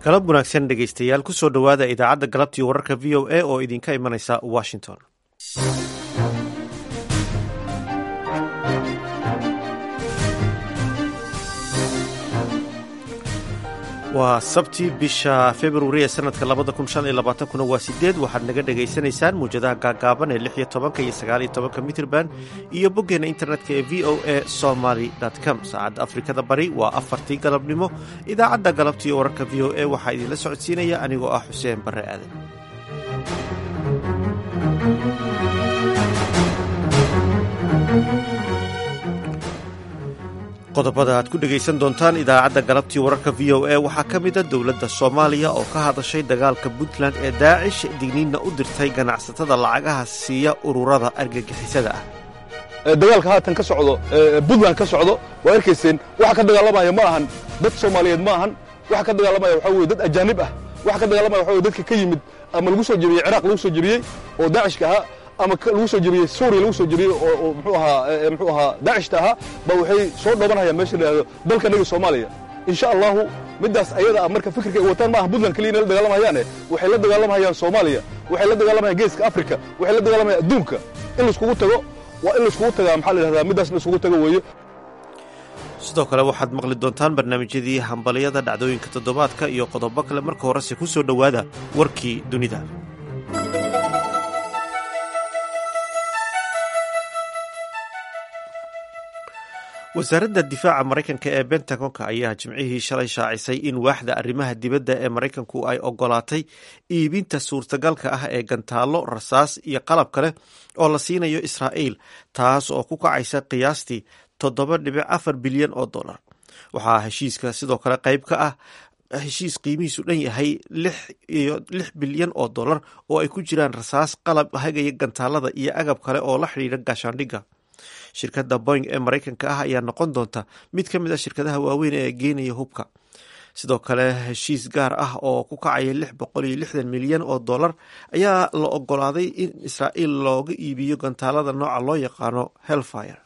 galab wanaagsan dhegaystayaal kusoo dhowaada idaacadda galabtii wararka v o a oo idinka imanaysa washington waa sabti bisha februari ee sanadka labada kun shan iyo labaatankuna waa sideed waxaad naga dhagaysanaysaan muwjadaha gaagaaban ee lix iyo tobanka iyo sagaal iyo tobanka mitrban iyo boggeena internetka ee v o a somaly com saacadda afrikada bari waa afartii galabnimo idaacadda galabtii wararka v o a waxaa idinla socodsiinaya anigoo ah xuseen barre aadan qodobada aad ku dhegaysan doontaan idaacadda galabtii wararka v o a waxaa ka mida dowladda soomaaliya oo ka hadashay dagaalka puntland ee daacish digniinna u dirtay ganacsatada lacagaha siiya ururada argagixisada ah dagaalka haatan ka socdo puntland ka socdo waa arkayseen waxa ka dagaalamaya ma ahan dad soomaaliyeed ma ahan waxa ka dagaalamaya waxaa weye dad ajaanib ah waxa ka dagaalamaya waxa weye dadka ka yimid ama lagu soo jebiyey ciraaq lagu soo jebiyey oo daacishka ahaa ama lagu soo jebiyey suuriya lagu soo jebiyey oo mxuu ahaa mxuu ahaa daacishta ahaa ba waxay soo dhoobanayaan meesha la yidhahdo dalkanaga soomaaliya insha allahu middaas ayada ah marka fikirka ay wataan maaha puntland keliya inay la dagaalamayaane waxay la dagaalamayaan soomaaliya waxay la dagaalamayaan geeska afrika waxay la dagaalamayaan adduunka in laiskugu tago waa in laiskugu tagaa maxaa la yidhahdaa middaas in laiskugu tago weeye sidoo kale waxaad maqli doontaan barnaamijyadii hambalyada dhacdooyinka toddobaadka iyo qodobo kale marka horese ku soo dhowaada warkii dunida wasaaradda difaaca maraykanka ee bentagonka ayaa jimcihii shalay shaacisay in waaxda arrimaha dibadda ee maraykanku ay ogolaatay iibinta suurtagalka ah ee gantaallo rasaas iyo qalab kale oo la siinayo israa'iil taas oo ku kacaysa qiyaastii toddoba dhibic afar bilyan oo dollar waxaa heshiiska sidoo kale qayb ka ah heshiis qiimihiisu dhan yahay iyo lix bilyan oo dollar oo ay ku jiraan rasaas qalab hagaya gantaalada iyo agab kale oo la xidhiidha gaashaandhigga shirkadda boing ee maraykanka ah ayaa noqon doonta mid ka mid ah shirkadaha waaweyn ee geenaya hubka sidoo kale heshiis gaar ah oo ku kacaya lix boqol iyo lixdan milyan oo dollar ayaa la ogolaaday in israa'iil looga iibiyo gantaalada nooca loo yaqaano hellfire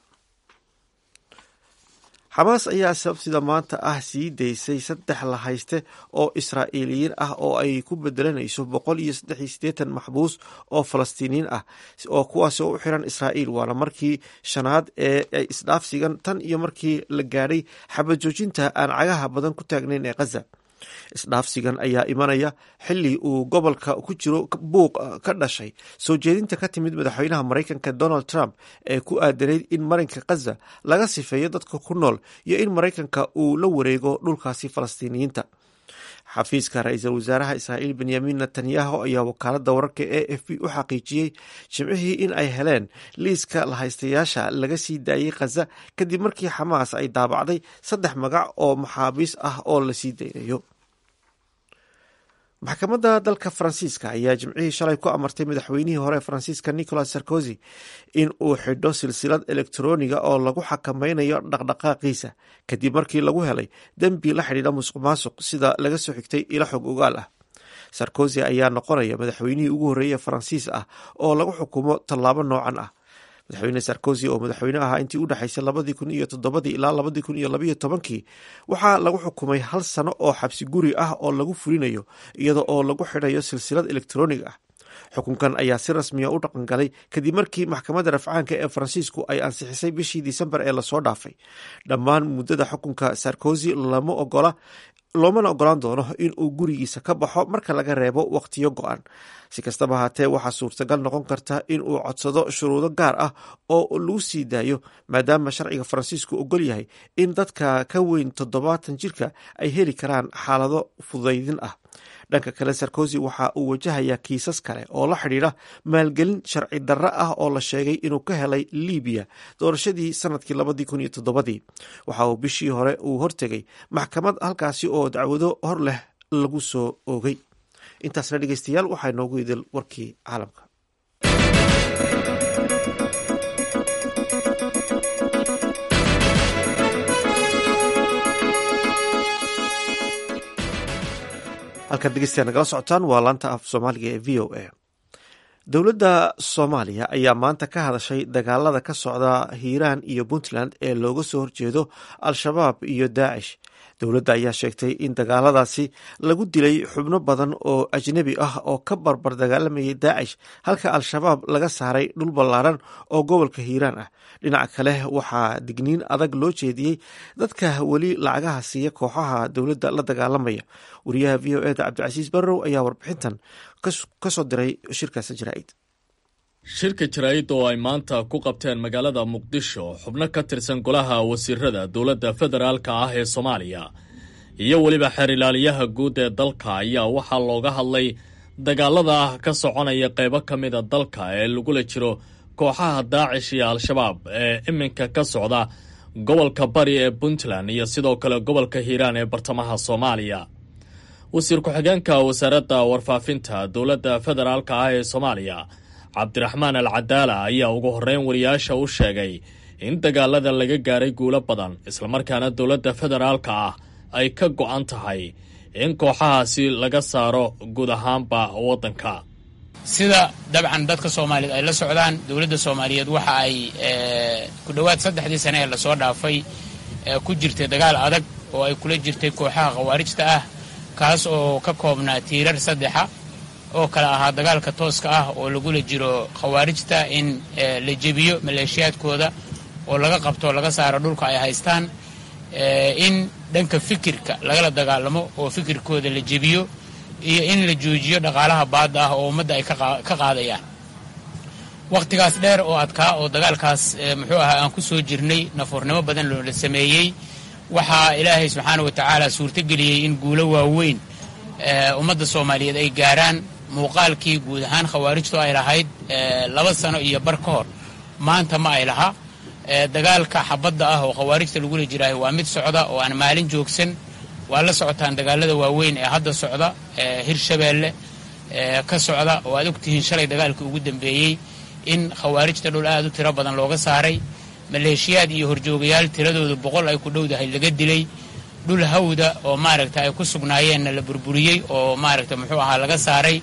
xamaas ayaa sabtida maanta ah sii daysay saddex la hayste oo israa'iiliyiin ah oo ay ku bedelanayso boqol iyo saddex iyo siddeetan maxbuus oo falastiiniyiin ah oo kuwaas oo u xiran israa'iil waana markii shanaad ee ay isdhaafsigan tan iyo markii la gaadhay xabad joojinta aan cagaha badan ku taagnayn ee khaza isdhaafsigan ayaa imanaya xili uu gobolka ku jiro buuq ka dhashay soo jeedinta ka timid madaxweynaha maraykanka donald trump ee ku aadanayd in marinka khaza laga sifeeyo dadka ku nool iyo in maraykanka uu la wareego dhulkaasi falastiiniyiinta xafiiska ra-iisul wasaaraha israa'iil benyamin netanyahu ayaa wakaaladda wararka e f b u xaqiijiyey jimcihii in ay heleen liiska lahaystayaasha laga sii daayey khaza kadib markii xamaas ay daabacday saddex magac oo maxaabiis ah oo la sii daynayo maxkamadda dalka faransiiska ayaa jimcihii shalay ku amartay madaxweynihii hore faransiiska nicolas sarkozy in uu xidho silsilad elektroniga oo lagu xakameynayo dhaqdhaqaaqiisa kadib markii lagu helay dembi la xidhiidha musuq maasuq sida laga soo xigtay ilo xog ogaal ah sarkozy ayaa noqonaya madaxweynihii ugu horreeyey faransiis ah oo lagu xukumo tallaabo noocan ah madaxweyne sarkozy oo madaxweyne ahaa intii u dhexaysay labadii kun iyo toddobadii ilaa labadii kun iyo labayo tobankii waxaa lagu xukumay hal sano oo xabsi guri ah oo lagu fulinayo iyada oo lagu xidhayo silsilad elektronig ah xukunkan ayaa si rasmiya u dhaqangalay kadib markii maxkamadda rafcaanka ee faransiisku ay ansixisay bishii disembar ee lasoo dhaafay dhammaan muddada xukunka sarkozy lama ogola loomana ogolaan doono in uu gurigiisa ka baxo marka laga reebo wakhtiyo go-an si kastaba haatee waxaa suurtagal noqon karta in uu codsado shuruudo gaar ah oo lagu sii daayo maadaama sharciga faransiisku ogol yahay in dadka ka weyn toddobaatan jirka ay heli karaan xaalado fudaydin ah dhanka kale sarkozy waxa uu wajahayaa kiisas kale oo la xidhiidha maalgelin sharci darro ah oo la sheegay inuu ka helay libiya doorashadii sanadkii labadii kun iyo toddobadii waxa uu bishii hore uu hortegay maxkamad halkaasi oo dacwado hor leh lagu soo oogay intaasna dhegeystayaal waxaa noogu idil warkii caalamka halkaad dhegeystayaa nagala socotaan waa laanta af soomaaliga ee v o a dowladda soomaaliya ayaa maanta ka hadashay dagaalada ka socda hiiraan iyo puntland ee looga soo horjeedo al-shabaab iyo daacish dowladda ayaa sheegtay in dagaaladaasi lagu dilay xubno badan oo ajnebi ah oo ka barbar dagaalamayay daacish halka al-shabaab laga saaray dhul ballaaran oo gobolka hiiraan ah dhinaca kale waxaa digniin adag loo jeediyey dadka weli lacagaha siiya kooxaha dowladda la dagaalamaya wariyaha v o eda cabdicasiis barrow ayaa warbixintan kasoo diray shirkaasi jaraa'id shirka jaraa'id oo ay maanta ku qabteen magaalada muqdisho xubno ka tirsan golaha wasiirada dowladda federaalka ah ee soomaaliya iyo weliba xeer ilaaliyaha guud ee dalka ayaa waxaa looga hadlay dagaalada ah ka soconaya qaybo ka mida dalka ee lagula jiro kooxaha daacish iyo al-shabaab ee iminka ka socda gobolka bari ee puntland iyo sidoo kale gobolka hiiraan ee bartamaha soomaaliya wasiir ku-xigeenka wasaaradda warfaafinta dowladda federaalka ah ee soomaaliya cabdiraxmaan al cadaala ayaa ugu horreyn wariyaasha u sheegay in dagaalada laga gaaray guulo badan islamarkaana dowladda federaalka ah ay ka go-an tahay in kooxahaasi laga saaro guud ahaanba waddanka sida dabcan dadka soomaaliyeed ay la socdaan dowladda soomaaliyeed waxa ay ku dhowaad saddexdii sane ee lasoo dhaafay ku jirtay dagaal adag oo ay kula jirtay kooxaha khawaarijta ah kaas oo ka koobnaa tiirar saddexa oo kale ahaa dagaalka tooska ah oo lagula jiro khawaarijta in la jebiyo maleeshiyaadkooda oo laga qabto laga saaro dhulka ay haystaan in dhanka fikirka lagala dagaalamo oo fikirkooda la jebiyo iyo in la joojiyo dhaqaalaha baadda ah oo ummadda ay ka qaadayaan wakhtigaas dheer oo adkaa oo dagaalkaas muxuu ahaa aan ku soo jirnay nafuurnimo badan loola sameeyey waxaa ilaahay subxaana wa tacaala suurtogeliyey in guulo waaweyn ummadda soomaaliyeed ay gaaraan muuqaalkii guud ahaan khawaarijtu ay lahayd laba sano iyo bar ka hor maanta ma ay laha dagaalka xabadda ah oo khawaarijta lagula jiraayo waa mid socda oo aan maalin joogsan waa la socotaan dagaalada waaweyn ee hadda socda hirshabeelle ka socda oo aad ogtihiin shalay dagaalkii ugu dambeeyey in khawaarijta dhul aad u tiro badan looga saaray maleeshiyaad iyo horjoogayaal tiradooda boqol ay ku dhowdahay laga dilay dhul hawda oo maaragta ay ku sugnaayeenna la burburiyey oo maaragta muxuu ahaa laga saaray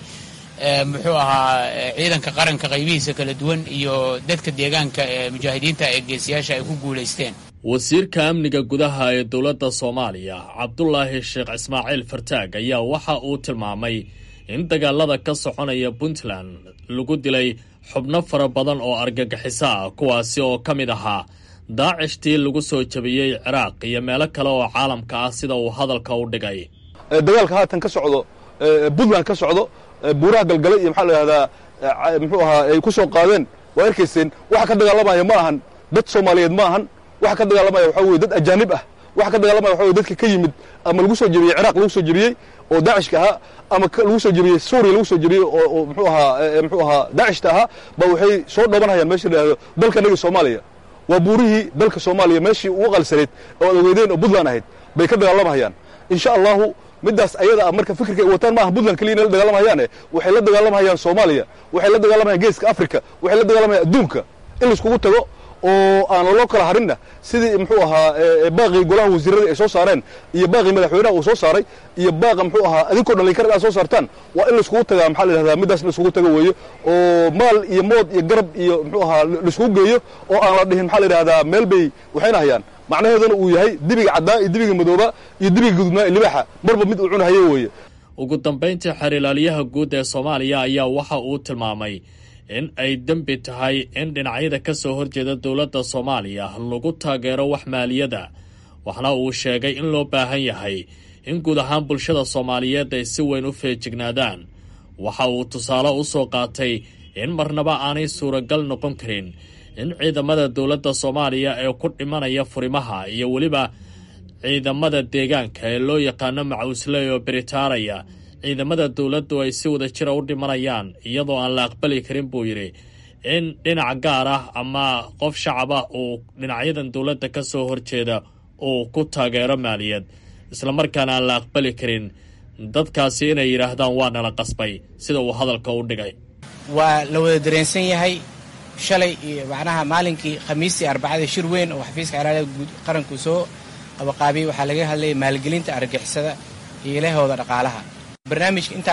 muxuu ahaa ciidanka qaranka qaybihiisa kala duwan iyo dadka deegaanka ee mujaahidiinta ee geesiyaasha ay ku guulaysteen wasiirka amniga gudaha ee dowladda soomaaliya cabdulaahi sheekh ismaaciil fartaag ayaa waxa uu tilmaamay in dagaalada ka soconaya puntland lagu dilay xubno fara badan oo argagixiso ah kuwaasi oo ka mid ahaa daacishtii lagu soo jabiyey ciraaq iyo meelo kale oo caalamka ah sida uu hadalka u dhigay dagaalka haatan ka socdo puntland ka socdo buuraha galgale iyo maxaa la yidhahdaa muxuu ahaa ay ku soo qaadeen waa arkayseen waxa ka dagaalamaya ma ahan dad soomaaliyeed ma ahan waxa ka dagaalamaya waxaa weye dad ajaanib ah waxa ka dagaalamaya waxa weye dadka ka yimid ama lagu soo jebiyey ciraaq lagu soo jebiyey oo daacishka ahaa ama lagu soo jebiyey suuriya lagu soo jebiyey oo muxuu ahaa muxuu ahaa daacishta ahaa ba waxay soo dhoobanhayaan meesha la yidhahdo dalka naga soomaaliya waa buurihii dalka soomaaliya meeshii ugu qalsaneed oo ad ogeydeen oo puntland ahayd bay ka dagaalamahayaan insha allahu middaas ayada ah marka fikirka ay wataan maaha puntland keliya inay la dagaalamahayaane waxay la dagaalamahayaan soomaaliya waxay la dagaalamayan geeska africa waxay la dagaalamayan adduunka in laiskugu tago oo aan loo kala harinna sidii muxuu ahaa baaqii golaha wasiirada ay soo saareen iyo baaqii madaxweynaha uu soo saaray iyo baaqa muxuu ahaa adinkoo dhalinkar aad soo saartaan waa in laiskugu tagaa maxaa la yidhahdaa middaas laiskugu tago weeyo oo maal iyo mood iyo garab iyo muxuu ahaa laiskugu geeyo oo aan la dhihin maxaa la yidhahdaa meel bay waxayna hayaan macnaheeduna uu yahay dibiga caddaa iyo dibiga madooba iyo dibiga gudubnaa iyo libaaxa marba mid uu cunahayo weeye ugu dambayntii xeer ilaaliyaha guud ee soomaaliya ayaa waxa uu tilmaamay in ay dembi tahay in dhinacyada ka soo horjeeda dowladda soomaaliya lagu taageero wax maaliyada waxna uu sheegay in loo baahan yahay in guud ahaan bulshada soomaaliyeed ay si weyn u feejignaadaan waxa uu tusaale u soo qaatay in marnaba aanay suuragal noqon karin in ciidamada dowladda soomaaliya ee ku dhimanaya furimaha iyo weliba ciidamada deegaanka ee loo yaqaano macuusley oo beritaaraya ciidamada dowladdu ay si wada jira u dhimanayaan iyadoo aan la aqbali karin buu yidhi in dhinac gaar ah ama qof shacab ah uu dhinacyadan dowladda ka soo horjeeda uu ku taageero maaliyad islamarkaana aan la aqbali karin dadkaasi inay yidhaahdaan waa nala qasbay sida uu hadalka u dhigay waa la wada dareensan yahay shalay iyo macnaha maalinkii khamiistii arbacada shir weyn oo xafiiska ciraaliga guud qaranku soo qabaqaabiyey waxaa laga hadlayay maalgelinta argagixisada iyo ilahooda dhaqaalaha barnaamijka intaa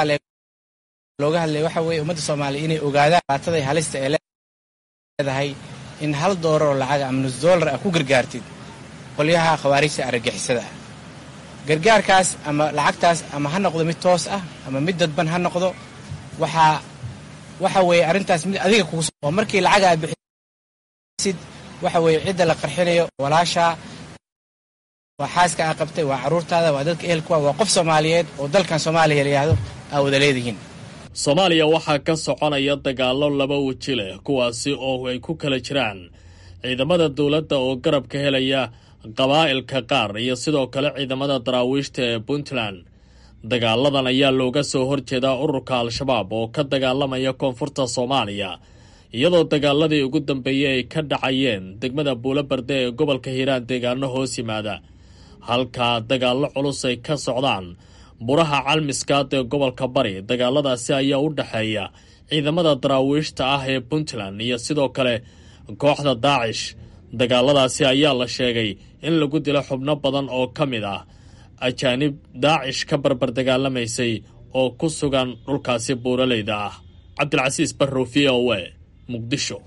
looga hadlaya waxa weeye ummadda soomaaliya inay ogaadaan baatada halista ee leedahay in hal doolar oo lacaga ama nus doolar ah ku gargaartid qolyaha khawaarijta argagixisada ah gargaarkaas ama lacagtaas ama ha noqdo mid toos ah ama mid dadban ha noqdo waxaa waxa weeye arrintaas mid adiga kugu oo markii lacaga aad bixisid waxa weeye cidda la qarxinayo walaashaa waa xaaska aa qabtay waa carruurtaada waa dadka ehelkuwa waa qof soomaaliyeed oo dalkan soomaaliya la yidhaahdo aa wada leedihiin soomaaliya waxaa ka soconaya dagaallo laba weji leh kuwaasi oo ay ku kala jiraan ciidamada dowladda oo garab ka helaya qabaa'ilka qaar iyo sidoo kale ciidamada daraawiishta ee puntland dagaaladan ayaa looga soo horjeedaa ururka al-shabaab oo ka dagaalamaya koonfurta soomaaliya iyadoo dagaaladii ugu dambeeyey ay ka dhacayeen degmada buulobarde ee gobolka hiiraan deegaano hoos yimaada halkaa dagaallo culus ay ka socdaan buraha calmiskaad ee gobolka bari dagaaladaasi ayaa u dhexeeya ciidamada daraawiishta ah ee puntland iyo sidoo kale kooxda daacish dagaaladaasi ayaa la sheegay in lagu dilo xubno badan oo ka mid ah ajaanib daacish ka barbar dagaalamaysay oo ku sugan dhulkaasi buuraleyda ah cabdilcasiis barrow v o e muqdisho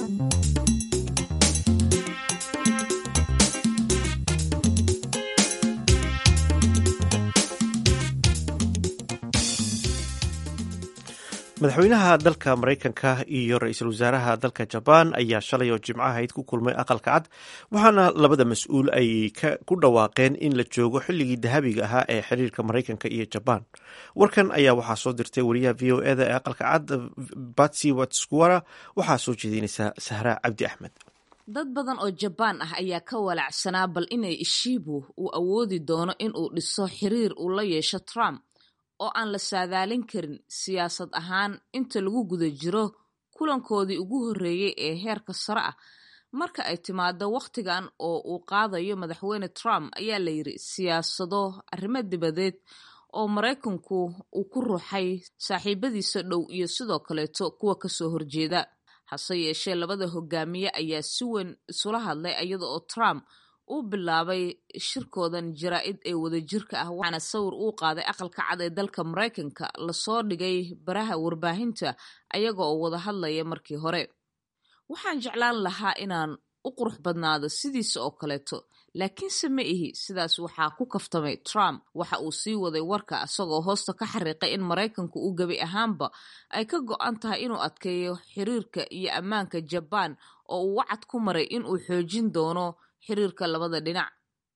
madaxweynaha dalka maraykanka iyo ra-iisul wasaaraha dalka jabaan ayaa shalay oo jimco ahayd ku kulmay aqalka cad waxaana labada mas-uul ay ku dhawaaqeen in la joogo xilligii dahabiga ahaa ee xiriirka maraykanka iyo jabaan warkan ayaa waxaa soo dirtay wariyaha v o eda ee aqalka cad batsy watskuwara waxaa soo jeedinaysaa sahra cabdi axmed dad badan oo jabaan ah ayaa ka walacsanaa bal inay ishiibu uu awoodi doono in uu dhiso xiriir uu la yeesho trump oo aan la saadaalin karin siyaasad ahaan inta lagu guda jiro kulankoodii ugu horreeyey ee heerka sare ah marka ay timaado wakhtigan oo uu qaadayo madaxweyne trump ayaa la yidhi siyaasado arrimo dibadeed oo maraykanku uu ku ruuxay saaxiibadiisa dhow iyo sidoo kaleeto kuwa kasoo horjeeda hase yeeshee labada hogaamiye ayaa si weyn isula hadlay iyada oo trump uu bilaabay shirkoodan jaraa-id ee wadajirka ah waxaana sawir uu qaaday aqalka cad ee dalka maraykanka lasoo dhigay baraha warbaahinta ayaga oo wada hadlaya markii hore waxaan jeclaan lahaa inaan u qurux badnaado sidiisa oo kaleeto laakiinse ma ihi sidaas waxaa ku kaftamay trump waxa uu sii waday warka isagoo hoosta ka xariiqay in maraykanku uu gebi ahaanba ay ka go-an tahay inuu adkeeyo xiriirka iyo ammaanka jabaan oo uu wacad ku maray inuu xoojin doono xiriirka labada dhinac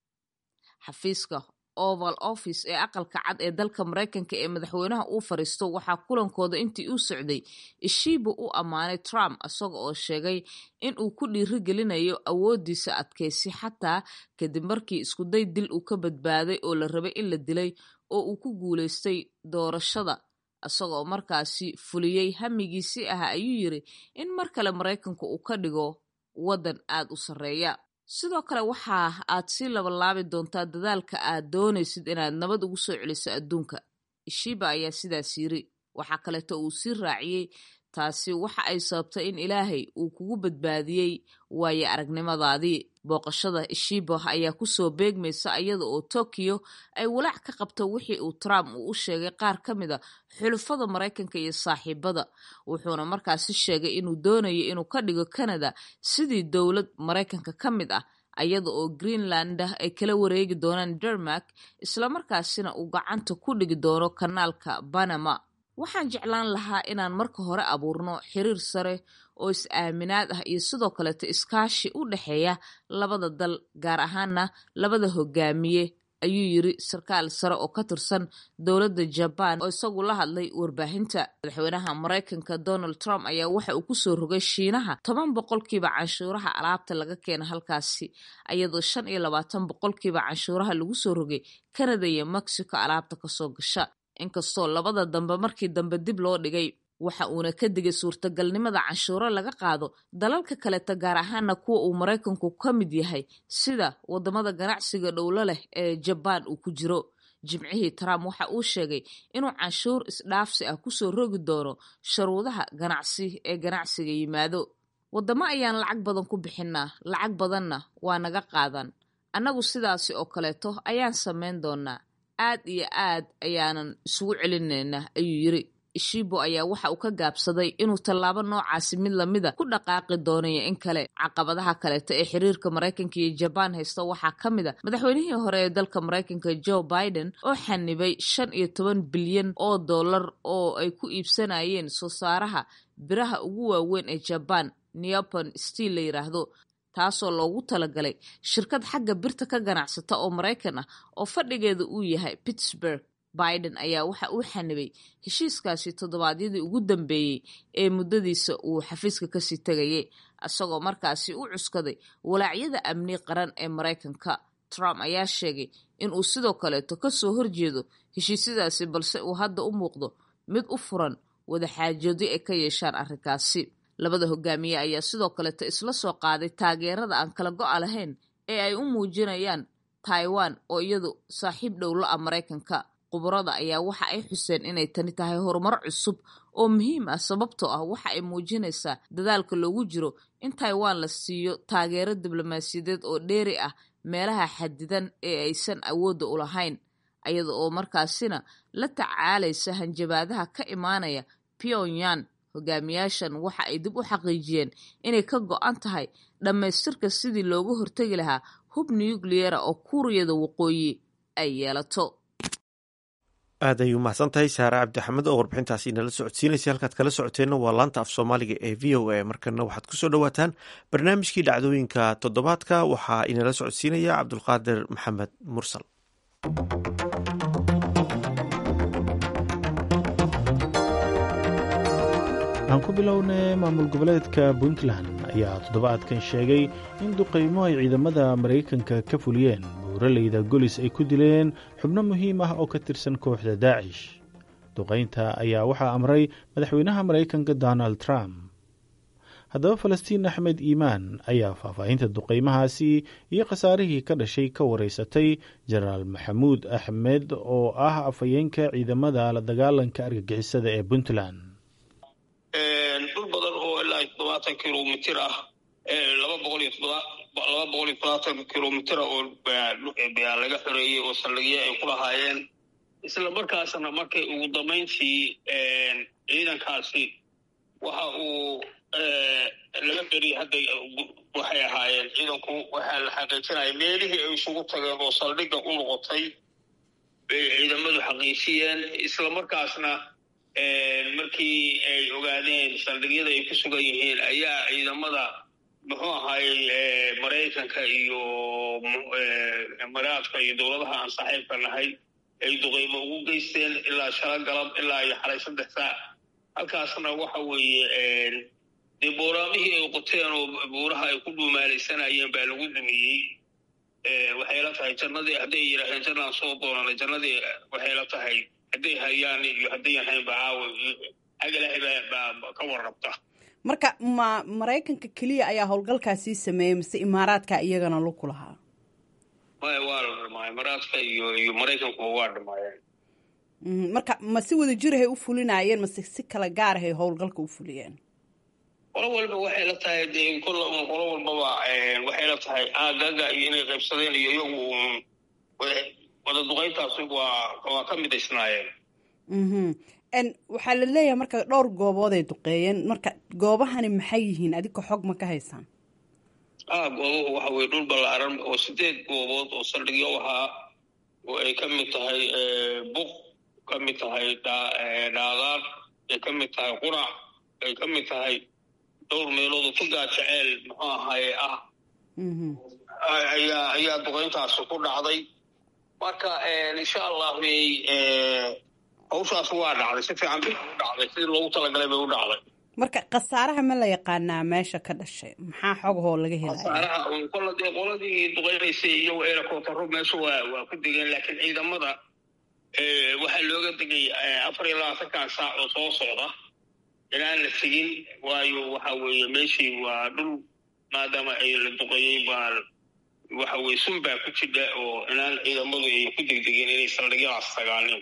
xafiiska oval office ee aqalka cad ee dalka maraykanka ee madaxweynaha uu fariisto waxaa kulankooda intii uu socday ishiiba u ammaanay trump isaga oo sheegay in uu ku dhiirigelinayo awoodiisa adkaysi xataa kadib markii iskuday dil uu ka badbaaday oo la rabay in la dilay oo uu ku guulaystay doorashada isagoo markaasi fuliyey hamigiisii ahaa ayuu yiri in mar kale maraykanka uu ka dhigo waddan aad u sarreeya sidoo kale waxa aad sii labalaabi doontaa dadaalka aad doonaysid inaad nabad ugu soo celiso adduunka ishiiba ayaa sidaas yiri waxaa kaleeto uu sii raaciyey taasi waxa ay sababtay in ilaahay uu kugu badbaadiyey waaye aragnimadaadii booqashada ishiiba ayaa kusoo beegmaysa iyada oo tokiyo ay walaac ka qabto wixii uu trump uu u sheegay qaar ka mid a xulufada maraykanka iyo saaxiibada wuxuuna markaasi sheegay inuu doonayo inuu ka dhigo canada sidii dowlad maraykanka ka mid ah iyada oo greenland ay kala wareegi doonaan dermark islamarkaasina uu gacanta ku dhigi doono kanaalka banama waxaan jeclaan lahaa inaan marka hore abuurno xiriir sare oo is-aaminaad ah iyo sidoo kaleeto iskaashi u dhexeeya labada dal gaar ahaana labada hogaamiye ayuu yiri sarkaal sare oo ka tirsan dowladda jabaan oo isagu la hadlay warbaahinta madaxweynaha maraykanka donald trump ayaa waxa uu kusoo rogay shiinaha toban boqolkiiba canshuuraha alaabta laga keena halkaasi iyadoo shan iyo labaatan boqolkiiba canshuuraha lagu soo rogay canada iyo mexico alaabta kasoo gasha inkastoo labada dambe markii dambe dib loo dhigay waxa uuna ka digay suurtagalnimada canshuuro laga qaado dalalka kaleta gaar ahaana kuwa uu maraykanku ka mid yahay sida wadamada ganacsiga dhowlo leh ee jabaan uu ku jiro jimcihii trump waxa uu sheegay inuu canshuur isdhaafsi ah kusoo rogi doono sharuudaha ganacsi ee ganacsiga yimaado wadamo ayaan lacag badan ku bixinaa lacag badanna waa naga qaadan annagu sidaasi oo kaleeto ayaan samayn doonaa aad iyo aad ayaanan isugu celinaynaa ayuu yiri ishibo ayaa waxa uu ka gaabsaday inuu tallaabo noocaasi mid lamida ku dhaqaaqi doonayo in kale caqabadaha kaleeto ee xiriirka maraykanka iyo jabaan haysta waxaa ka mid a madaxweynihii hore ee dalka maraykanka joe biden oo xanibay shan iyo toban bilyan oo dollar oo ay ku iibsanayeen soo saaraha biraha ugu waaweyn ee jabaan neopon steel la yiraahdo taasoo loogu talagalay shirkad xagga birta ka ganacsata oo maraykan ah oo fadhigeeda uu yahay pittsburg biden ayaa waxa uu xanibay heshiiskaasi toddobaadyadii ugu dambeeyey ee muddadiisa uu xafiiska kasii tegayay isagoo markaasi u cuskaday walaacyada amni qaran ee maraykanka trump ayaa sheegay in uu sidoo kaleeto kasoo horjeedo heshiisyadaasi balse uu hadda u muuqdo mid u furan wadaxaajoodyo ay ka yeeshaan arrinkaasi labada hogaamiye ayaa sidoo kaleeto isla soo qaaday taageerada aan kala go-a lahayn ee ay u muujinayaan taiwan oo iyadu saaxiib dhowla ah maraykanka khubarada ayaa waxa ay xuseen inay tani tahay horumar cusub oo muhiim ah sababtoo ah waxa ay muujinaysaa dadaalka loogu jiro in taiwan la siiyo taageero diblomaasiyadeed oo dheeri ah meelaha xadidan ee aysan awoodda u lahayn iyada oo markaasina la tacaalaysa hanjabaadaha ka imaanaya pyongyang hogaamiyaashan waxa ay dib u xaqiijiyeen inay ka go-an tahay dhammaystirka sidii looga hortegi lahaa hub nukliyera oo kuuriyada waqooyi ay yeelato aad ay u mahadsan tahay saare cabdixamed oo warbixintaasi nala socodsiinaysa halkaad kala socoteenna waa laanta af soomaaliga ee v o a markana waxaad kusoo dhowaataan barnaamijkii dhacdooyinka toddobaadka waxaa inala socodsiinaya cabdulqaadir maxamed mursal aan ku bilownay maamul goboleedka puntland ayaa toddobaadkan sheegay in duqaymo ay ciidamada maraykanka ka fuliyeen buuraleyda golis ay ku dileen xubno muhiim ah oo ka tirsan kooxda daacish duqaynta ayaa waxaa amray madaxweynaha maraykanka donald trump haddaba falastiin axmed iimaan ayaa faahfaahinta duqaymahaasi iyo khasaarihii ka dhashay ka waraysatay jenaraal maxamuud axmed oo ah afhayeenka ciidamada la dagaalanka argagixisada ee puntland dhul badan oo ilaa toddobaatan kilomitir ah laba boqol iyo laba boqol iyo toddobaatan kilomitira oo baa laga xoreeyey oo saldhigyo ay ku lahaayeen isla markaasna markay ugu dambayntii ciidankaasi waxa uu laga beriyey hadda waxay ahaayeen ciidanku waxaa la xaqiijinaya meelihii ay isugu tageen oo saldhigga u noqotay bay ciidamadu xaqiijiyeen isla markaasna markii ay ogaadeen saldhigyada ay ku sugan yihiin ayaa ciidamada muxuu ahaayey maraykanka iyo maraadka iyo dowladaha aan saaxiibka nahay ay duqaymo ugu geysteen ilaa shala galab ilaa iyo xalay saddex saac halkaasna waxa weeye dee booraamihii ay qoteen oo buuraha ay ku dhuumaalaysanayeen baa lagu dumiyey waxay la tahay jannadii hadday yidhaaheen jannaan soo doonana jannadii waxay la tahay hadday hayaan iyo haddayan hayn ba caawa xag ilaahay baa ka warrabta marka ma maraykanka keliya ayaa howlgalkaasii sameeyey mise imaaraadka iyagana laku lahaa maya waa la dhamaay imaaraadka iyo iyo maraykankuba waa dhamaayeen marka ma si wada jirahay u fulinaayeen mase si kala gaarahay howlgalka u fuliyeen qolo walba waxay la tahay dee qolo walbaba waxay la tahay aagaga iyo inay qaybsadeen iyo iyagu wada duqayntaasi waa waa ka midaysnaayeen waxaa la leeyahay marka dhowr goobood ay duqeeyeen marka goobahani maxay yihiin adika xog ma ka haysaan ah goobuhu waxa weye dhul ballaaran oo sideed goobood oo saldhigyo ahaa oo ay ka mid tahay buq ka mid tahay dhaadaar ay ka mid tahay qurac ay ka mid tahay dhowr meelood oo fugaa jeceel muxuu ahaaye ah ayaa ayaa duqayntaasi ku dhacday marka insha allah bay hawshaas waa dhacday si fiican bay u dhacday sidii loogu talagalay bay u dhacday marka khasaaraha ma la yaqaanaa meesha ka dhashay maxaa xogahoo laga helaya khasaaraha kolla dee qoladii duqaynaysay iyo eerakootaro meesha waa waa ku degeen laakiin ciidamada waxaa looga degay afar iyo labaatankan saac oo soo socda inaan la tegin waayo waxa weeye meeshii waa dhul maadaama ay la duqeeyey baa waxa weye sun baa ku jidha oo inaan ciidamadu ay ku degdegeen inay saldhigyadaas tagaanin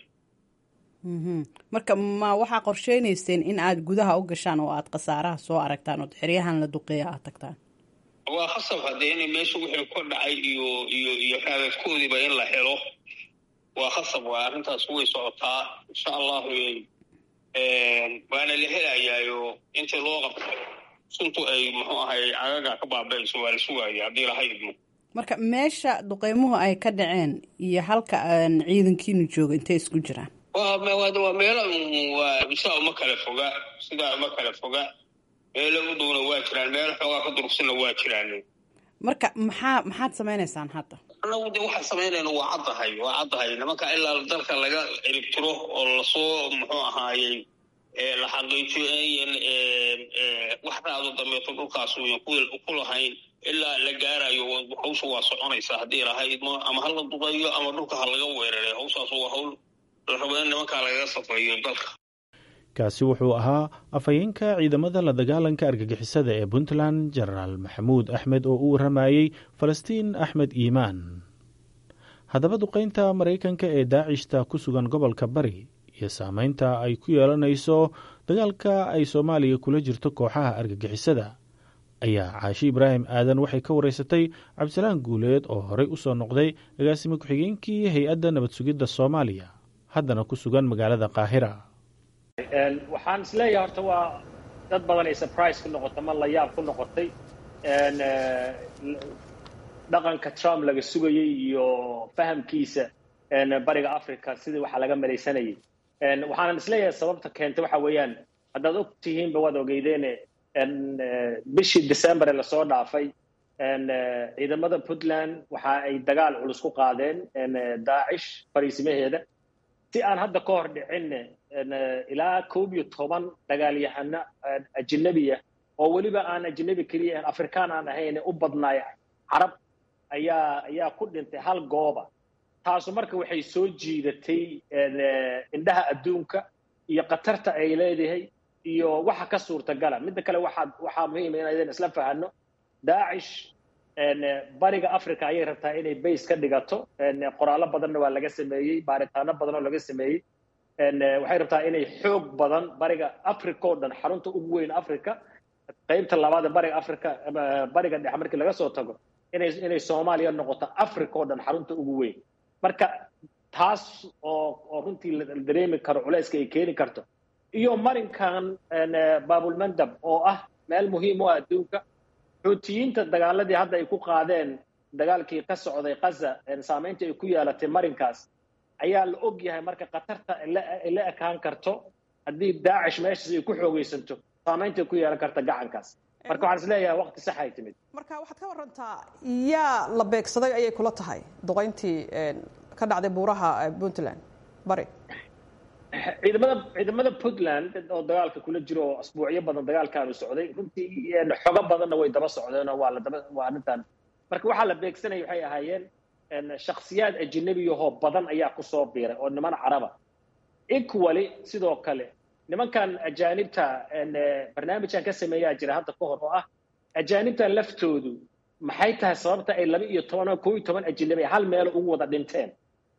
marka ma waxaa qorsheynayseen in aad gudaha u gashaan oo aad khasaaraha soo aragtaan ood xeryahan la duqeeya aad tagtaan waa khasab haddee inay meesha wixii ka dhacay iyo iyo iyo raadadkoodiiba in la helo waa khasab waa arrintaas way socotaa insha allahu waana la helayaayo intii loo qabto suntu ay muxuu ahay cagaga ka baaba'ayso waa la sugaaya haddii laha idmo marka meesha duqeymuhu ay ka dhaceen iyo halka aan ciidankiinu jooga intay isku jiraan waa waa meelo sidaa uma kala foga sidaa uma kala foga meelo u downa waa jiraan meelo xoogaa ka durugsanna waa jiraan marka maxaa maxaad samaynaysaan hadda anagu de waxaan samaynayna waa caddahay waa caddahay nimanka ilaa dalka laga ciribtiro oo lasoo muxuu ahaayey la xaqiijiyo inayan wax raado dambeeto dhulkaas uyan ku lahayn ilaa la gaarayo hawsha waa soconaysaa haddii lahay idmo ama ha la duqeeyo ama dhulka ha laga weeraray hawshaas waa hawl la rabo in nimankaa lagaga safeeyo dalka kaasi wuxuu ahaa afhayeenka ciidamada la dagaalanka argagixisada ee puntland jenaraal maxamuud axmed oo u warramayey falastiin axmed iimaan haddaba duqaynta maraykanka ee daacishta ku sugan gobolka bari iyo saameynta ay ku yeelanayso dagaalka ay soomaaliya kula jirto kooxaha argagixisada ayaa caashi ibraahim aadan waxay ka wareysatay cabdisalaan guuleed oo horey u soo noqday agaasime ku-xigeenkii hay-adda nabad sugidda soomaaliya haddana ku sugan magaalada qaahira waxaan isleeyahay horta waa dad badan ay surprise ku noqotay ma la yaab ku noqotay dhaqanka trump laga sugayey iyo fahamkiisa bariga africa sidii waxaa laga malaysanayay waxaanan isleeyahay sababta keentay waxa weeyaan haddaad og tihiinba waad ogeydeene bishii december ee lasoo dhaafay ciidamada puntland waxa ay dagaal culus ku qaadeen daacish fariisimaheeda si aan hadda ka hor dhicinne ilaa koob iyo toban dagaalyahano ajinabiya oo weliba aan ajinabi keliya aan afrikaan aan ahayn u badnaay carab ayaa ayaa ku dhintay hal gooba taasu marka waxay soo jiidatay indhaha adduunka iyo khatarta ay leedahay iyo waxa ka suurtagala midda kale waxaa waxaa muhiima inaydan isla fahano daacish bariga africa ayay rabtaa inay base ka dhigato qoraallo badanna waa laga sameeyey baaritaano badan oo laga sameeyey waxay rabtaa inay xoog badan bariga africa oo dhan xarunta ugu weyn africa qaybta labaad ee bariga africa bariga dhexe markii laga soo tago inay inay soomaaliya noqoto africa oo dhan xarunta ugu weyn marka taas oo oo runtii la dareemi karo culayska ay keeni karto iyo marinkan baabulmandab oo ah meel muhiim u ah adduunka xuutiyiinta dagaaladii hadda ay ku qaadeen dagaalkii ka socday kaza saamaynta ay ku yeelatay marinkaas ayaa la og yahay marka khatarta ay la ekaan karto haddii daacish meeshaas ay ku xoogaysanto saamaynta ay ku yeelan karta gacankaas marka waxaan is leeyahay waqti sax ay timid marka waxaad ka warantaa yaa la beegsaday ayay kula tahay duqayntii ka dhacday buuraha puntland bari ciidamada ciidamada puntland oo dagaalka kula jiro oo asbuucyo badan dagaalkaanu socday runtii xogo badanna way daba socdeen oo waa la daba waa arrintan marka waxaa la beegsanaya waxay ahaayeen shakhsiyaad ajinabiyahoo badan ayaa kusoo biiray oo niman caraba equally sidoo kale nimankan ajaanibta barnaamijkan ka sameeyaa jira hadda ka hor oo ah ajaanibtan laftoodu maxay tahay sababta ay laba iyo toban oo koo iyo toban ajinabi hal meel ugu wada dhinteen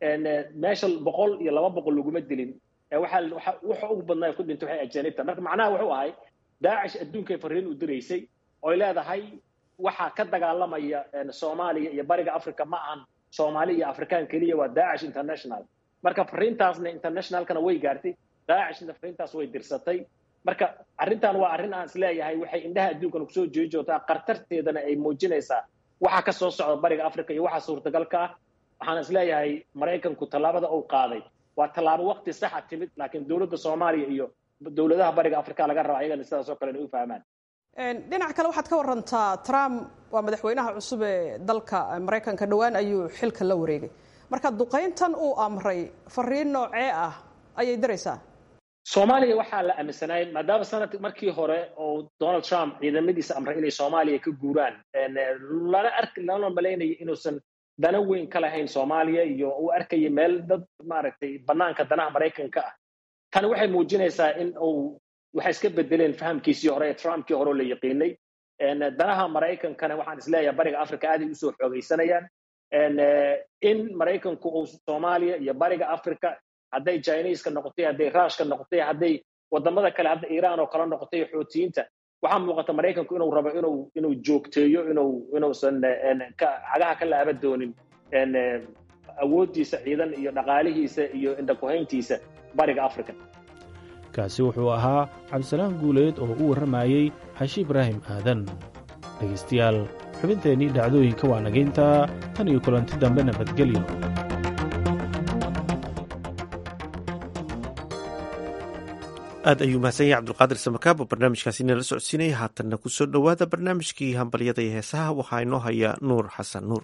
meesha boqol iyo laba boqol laguma dilin waxaa waxa ugu badnaa ku dhintay waxay ajaanibta marka macnaha wuxuu ahay daacish adduunkay fariin u diraysay oy leedahay waxaa ka dagaalamaya soomaaliya iyo bariga africa ma ahan soomaali iyo afrikaan keliya waa daacish international marka fariintaasna internationalkana way gaartay daacishna fariintaas way dirsatay marka arrintan waa arrin aan isleeyahay waxay indhaha adduunkana kusoo jeedi joogtaa khatarteedana ay muujinaysaa waxa ka soo socda bariga africa iyo waxa suurtagalka ah waxaan isleeyahay maraykanku tallaabada uu qaaday waa tallaabo waqti saxa timid laakiin dowladda soomaaliya iyo dowladaha bariga africa laga raba ayagana sidaas oo kale inay u fahmaan dhinac kale waxaad ka warantaa trump waa madaxweynaha cusub ee dalka maraykanka dhowaan ayuu xilka la wareegay marka duqayntan uu amray fariin noocee ah ayay diraysaa soomaaliya waxaa la aaminsanay maadaama sanad markii hore oo donald trump ciidamadiisa amray inay soomaaliya ka guuraan lana arki lana malaynaya inuusan dana weyn ka lahayn soomaaliya iyo uu arkaya meel dad maaragtay banaanka danaha maraykanka ah tani waxay muujinaysaa in uu waxay iska bedeleen fahamkiisii hore ee trumpkii hore oo la yaqiinay danaha maraykankana waxaan isleeyahay bariga africa aaday usoo xoogaysanayaan in maraykanku uu soomaaliya iyo bariga africa hadday chineska noqotay hadday rushka noqotay hadday wadamada kale hadda iiraan oo kale noqotay xootiyiinta waxaa muuqata maraykanku inuu rabo inuu inuu joogteeyo inuu inuusan cagaha ka laaba doonin awooddiisa ciidan iyo dhaqaalihiisa iyo indhakuhayntiisa bariga africa kaasi wuxuu ahaa cabdisalaam guuleed oo u warramayey xashi ibraahim aadan dhegaystayaal xubinteennii dhacdooyinka waa nagayntaa tan iyo kulanti dambe nabadgelyo aad ayuu mahadsan yahay cabdulqaadir samakaab oo barnaamijkaasi inala socodsiinaya haatanna ku soo dhowaada barnaamijkii hambalyada iyo heesaha waxaa inoo haya nuur xasan nuur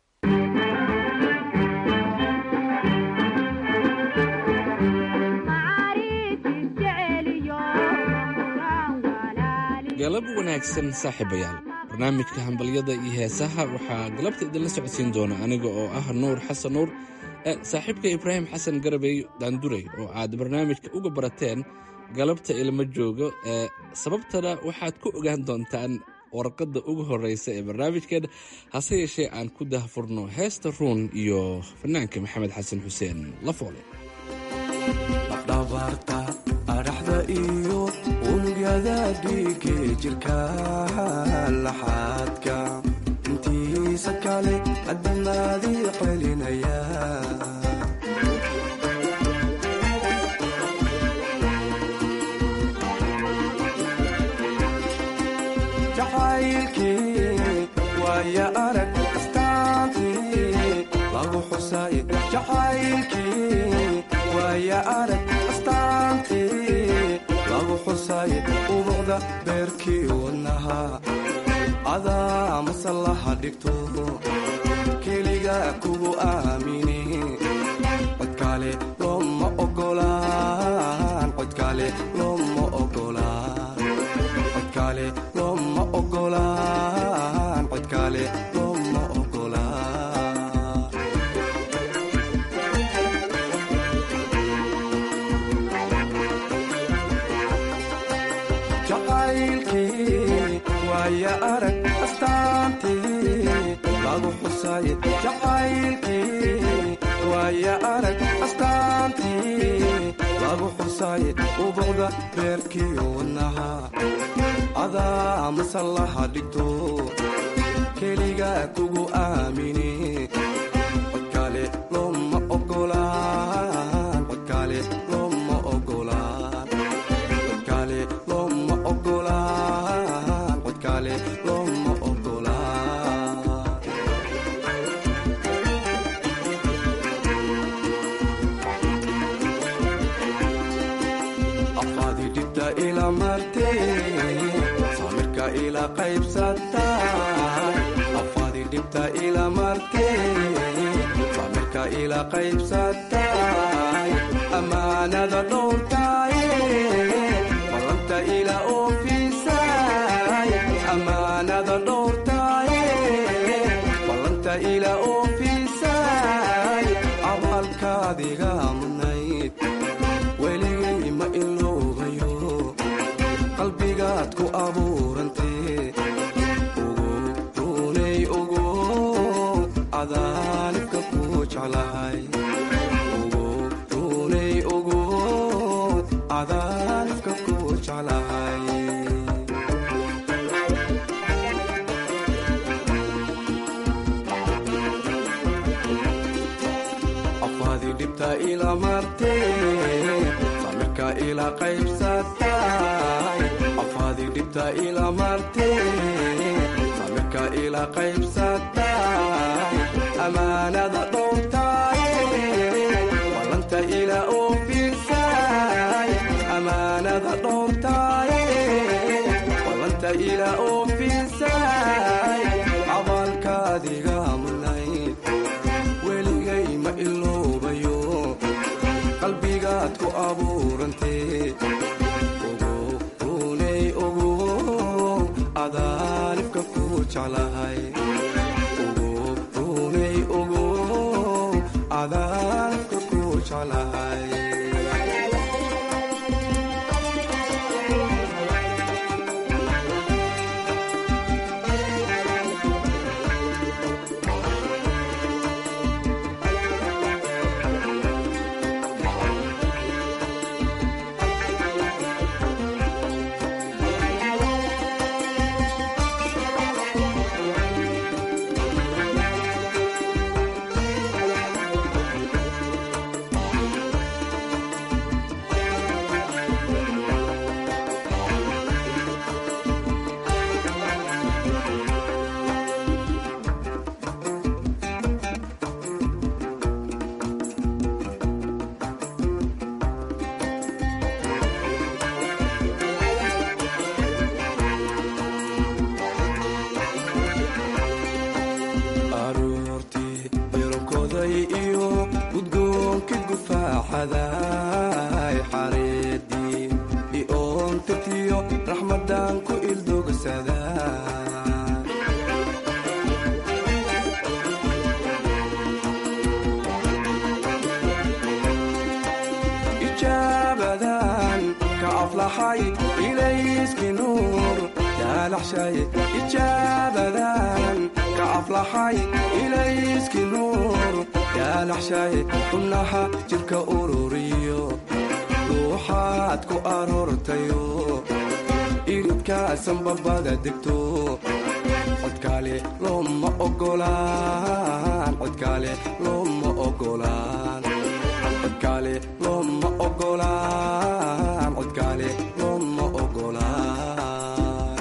galab wanaagsan saaxiibayaal barnaamijka hambalyada iyo heesaha waxaa galabta idinla socodsiin doona aniga oo ah nuur xasan nuur saaxiibka ibraahim xasan garabey daanduray oo aad barnaamijka uga barateen galabta ilma joogo ee sababtana waxaad ku ogaan doontaan warqadda ugu horreysa ee barnaamijkeena hase yeeshee aan ku dahfurno heesta ruun iyo fanaanka maxamed xasan xuseen lafoole dhabarta adhaxda iyo unugyada dhiige jirka laxaadka intiisa kale adamaadii celinaya jacaylkii waaya arag astaantii lagu xusay jacaylkii waaya arag astaantii lagu xusay ubuqda beerkii wadnaha adaa masallaha dhigto keliga kugu aamini codkale looma ogolaan codkale looma ogolaan codkale looma ogolaan codkale looma ogolaan jacaylkii waaya arag astaantii lagu xusay jacaylkii waaya arag astaantii lagu xusay ubuqda beerkii wadnaha adaa masallaha dhigto keliga kugu aamini codkale looma ogolaan codkale looma ogolaan codkale looma ogolaan codkale looma ogolaan afaadi dhibta ila martee samirka ila qaybsatay afaadi dhibta ila martee samirka ila qaybsatay amaanada dhowrtay ballanta ila oofisay amaanada dhowrtay ballanta ila oofisay abaalkaadiga mudnayd weligay ma iloobayo qalbigaad ku abuurantee ugu runay ugu cadaanibka ku jeclahay ugu runay ugu cadaanibka ku jeclahay afaadi dhibta ila martee samirka ila qaybsatay afaadi dhibta ila martee samirka ila qaybsatay amaanada dhowrtay ballanta ila oofisay amaanada dhowrtay ballanta ila oofisay abaalkaadiga mudnayd weligay ma iloobayo qalbigaad ku abuurantee ugu runay ugu cadaanibka ku jeclahay ugu runay ugu cadaanibka ku jeclahay aflaxay ilayski nuur yaalaxshay ijaabadan ka aflaxay ilayski nuur yaalaxshay xubnaha jirka ururiyo ruuxaad ku aroortayo iridkaasan babada degto codkaale looma ogolaan codkaale looma ogolaan codkaale looma ogolaan codkaale looma ogolaan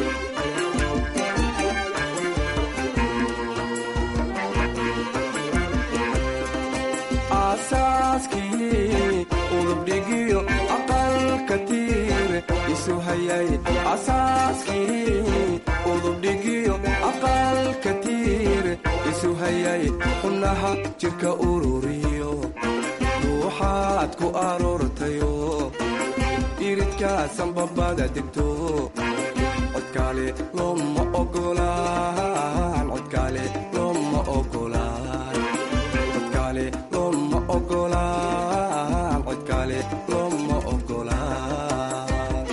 aasaaskii udubdhigiyo aqalka tiir isu hayay asaaskii udubdhigiyo aqalka tiir isu hayay xubnaha jirka ururiyo ruuxaad ku aroortayo iridkaasan babada degto codkaale looma ogolaan codkaale looma ogolaan codkaale looma ogolaan codkaale looma ogolaan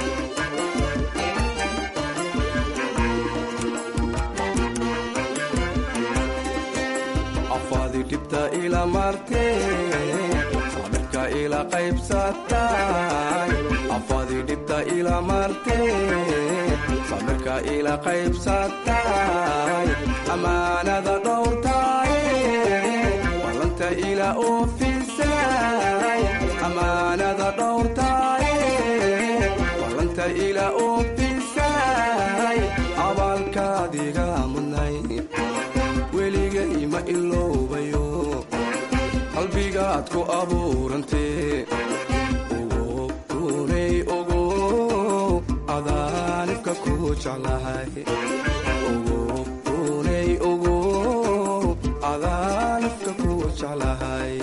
afaadi dhibta ila martee sabirka ila qaybsatay afaadi dhibta ila martee sabirka ila qaybsatay amaanada dhowrtay wallanta ila oofisay amaanada dhowrtay wallanta ila oofisay abaalkaadiga mudnay weligay ma iloobayo qalbigaad ku abuurantee ogo runay ogo adaanibka ku jeclahay ogo runay ogo adaanibka ku jeclahay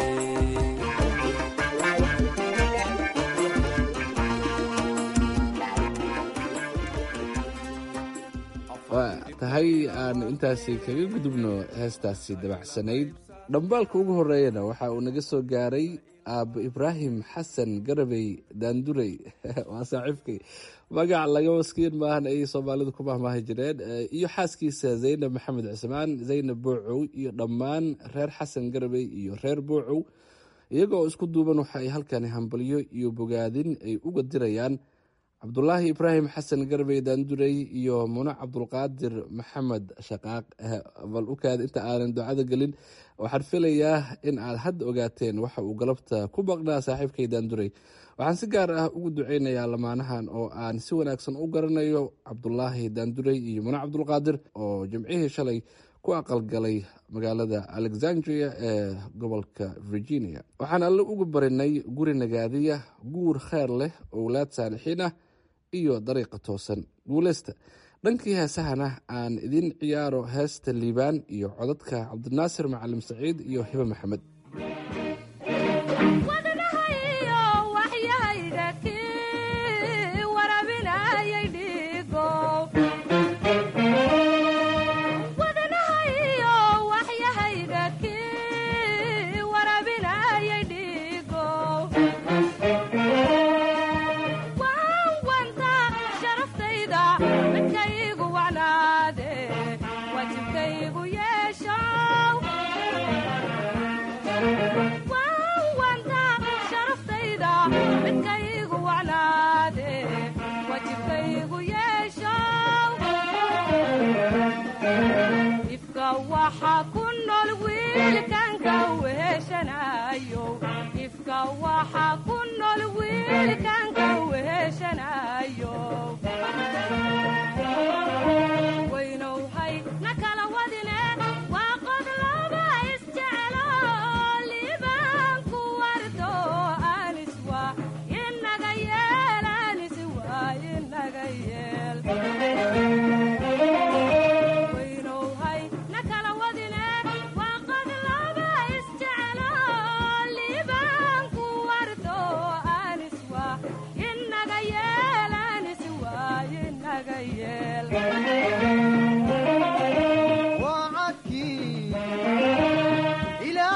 waa tahay aanu intaasi kaga gudubno heestaasi dabacsanayd dhambaalka ugu horeeyana waxa uu naga soo gaaray aabbo ibraahim xasan garabey daandurey waa saaxiibkay magac laga maskiin maahan ayay soomaalidu ku mahmaahi jireen iyo xaaskiisa zaynab maxamed cismaan zaynab boocow iyo dhammaan reer xasan garabey iyo reer boocow iyagoo isku duuban waxa ay halkani hambalyo iyo bogaadin ay uga dirayaan cabdulaahi ibraahim xasan garbey daandurey iyo mune cabdulqaadir maxamed shaqaaq bal ukaad inta aanan ducada gelin waxaan filayaa in aad hadda ogaateen waxa uu galabta ku baqnaa saaxiibkay daandurey waxaan si gaar ah ugu duceynayaa lamaanahan oo aan si wanaagsan u garanayo cabdulaahi daandurey iyo mune cabdulqaadir oo jimcihii shalay ku aqalgalay magaalada alexandria ee gobolka virginia waxaan alle ugu barinay guri nagaadiya guur kheer leh owlaad saalixiin ah iyo dariiqa toosan guuleysta dhankii heesahana aan idin ciyaaro heesta liibaan iyo codadka cabdinaasir macalim saciid iyo hibe maxamed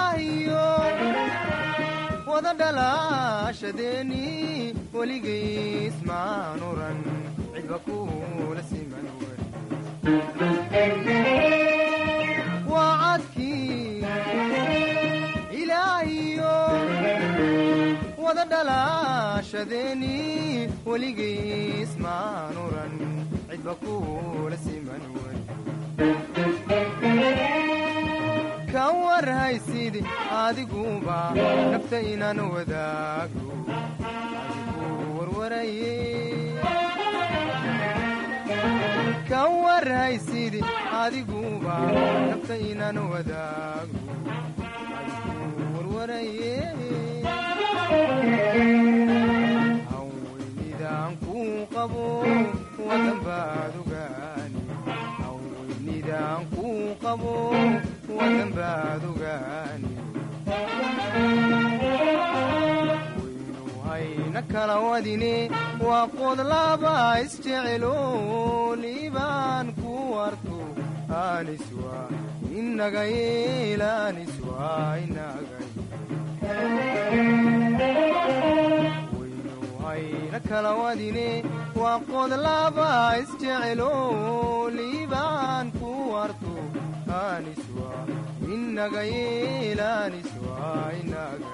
wada dhalashadeni weligay noloshadeeni weligiis maan oran cidba kuula siman way ka warhaysidi adiguba nafta inaan wadaago adigu warwaraye ka warhaysidi adiguba nafta inaan wadaago adigu warwaraye haweynidaan kuu qabo wadan baad ogaani haweynidaan kuu qabo wadan baad ogaani waynu hayna kala wadine waa qod laba isjecelo liibaan ku warto aniswa inaga yeelaniswa inaga waynu hayna kala wadine waa qod laba isjecelo liibaan ku warto aniswa inaga yeelaniswa inaga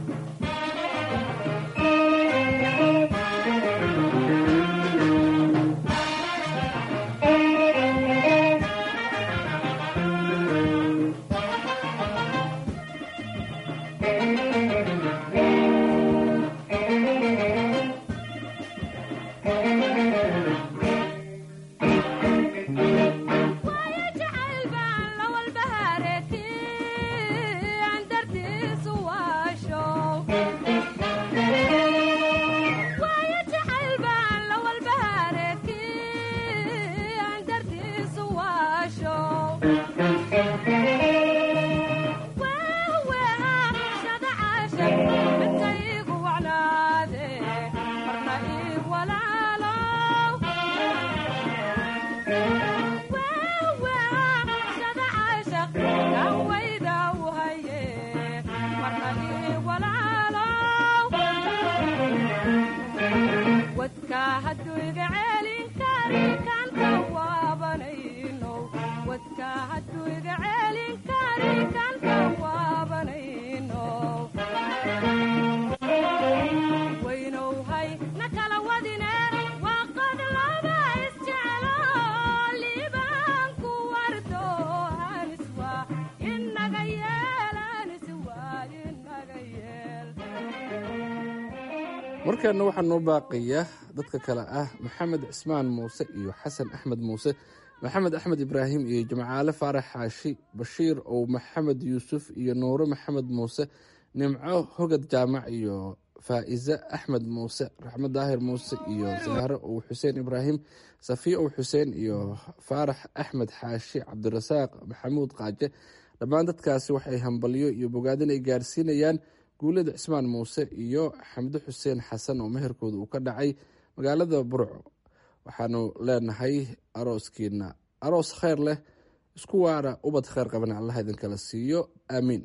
markaana waxaa noo baaqaya dadka kale ah maxamed cismaan muuse iyo xasan axmed muuse maxamed axmed ibraahim iyo jimcaale faarax xaashi bashiir ow maxamed yuusuf iyo nuure maxamed muuse nimco hogad jaamac iyo faa'ize axmed muuse raxmed daahir muuse iyo saare ow xuseen ibraahim safiya ow xuseen iyo faarax axmed xaashi cabdirasaaq maxamuud qaaje dhammaan dadkaasi waxay hambalyo iyo bogaadin ay gaarsiinayaan guulada cismaan muuse iyo xamde xuseen xasan oo meherkooda uu ka dhacay magaalada burco waxaanu leenahay arooskiina aroos kheyr leh isku waara ubad kheyr qabana allah idinkala siiyo aamiin